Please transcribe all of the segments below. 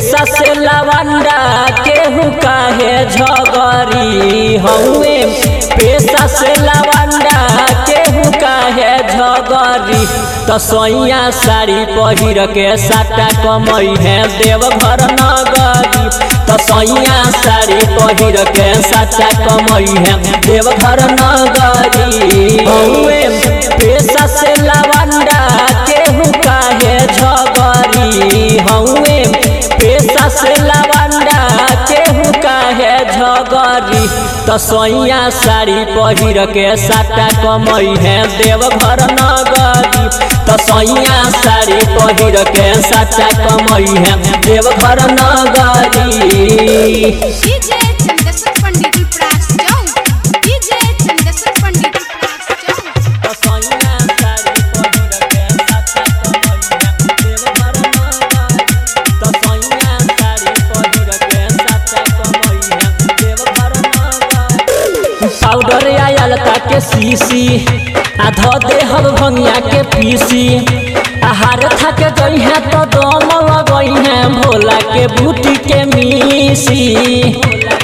पेशा से लवंडा केहू काहे झगरी हउए पेशा से लवंडा केहू काहे झगरी तो सैया साड़ी पहिर के साटा कमई है देवघर नगरी तो सैया साड़ी पहिर के साटा कमई है देवघर नगरी हउए पेशा से लवंडा केहू काहे झगरी हउए पेशा से लवंडा केहू काहे झगरी तो सैया साड़ी पहिर के साटा कमई है देवघर नगरी तो सैया साड़ी पहिर के साटा कमई है देवघर नगरी डीजे चंदेश्वर पंडित प्रास जाऊ डीजे चंदेश्वर पंडित प्रास जाऊ तो सैया साड़ी पहिर के साटा कमई है देवघर नगरी तो सैया साड़ी पहिर के साटा कमई है देवघर नगरी पाउडर आयल के सीसी आ धो दे हम भंगिया के पीसी आहार थक गई है तो दम लगई है भोला के बूटी के मीसी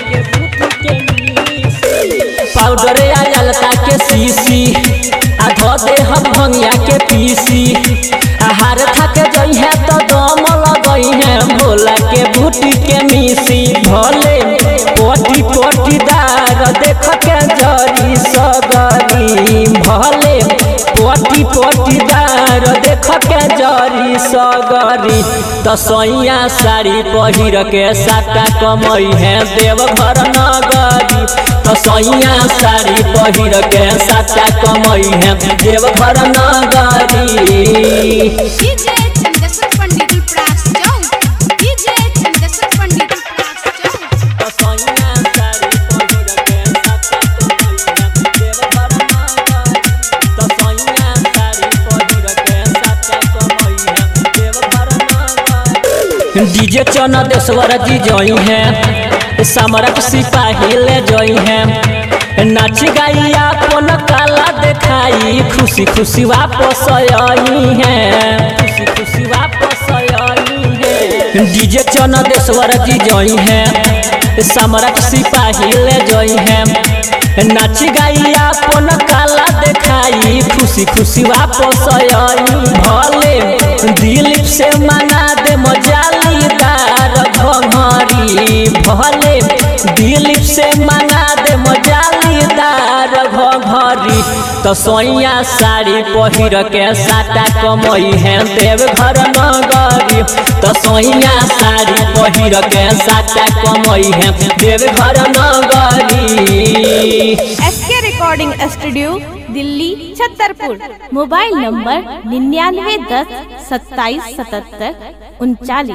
पाउडर आयल के सीसी आ धो दे हम भंगिया के पीसी आहार थक गई है तो दम लगई है भोला के बूटी के मीसी भोले पोटी पोटी दार देख के जरी सगरी भले पोटी पोटी दार देख के जरी सगरी तो सैया साड़ी पहिर के साटा कमई है देवघर नगरी तो सैया साड़ी पहिर के साटा कमई है देवघर नगरी डीजे चंदेश्वर पंडित प्रास जाऊ डीजे चंदेश्वर पंडित प्रास जाऊ तो सैया साड़ी पहिर के साटा कमई है देवघर नगरी तो सैया साड़ी पहिर के साटा कमई है देवघर नगरी डीजे चना देशवर जी जई है समरक सिपाही ले जई है नाच गाई अपन काला देखाई खुशी खुशी वापस आई है खुशी खुशी वापस आई है डीजे चना देशवर जी जई है समरक सिपाही ले जई है नाच गाई अपन काला देखाई खुशी खुशी वापस आई भले दिलीप से मना दे मजालीदार घघरी भले दिलीप से मना दे मजालीदार घघरी तो सैया साड़ी पहिर के साटा कमई है देवघर नगरी तो सैया साड़ी पहिर के साटा कमई है देवघर नगरी S K recording studio Delhi Chhatarpur mobile number निन्यानवे दस सत्ताईस सतहत्तर उनचालीस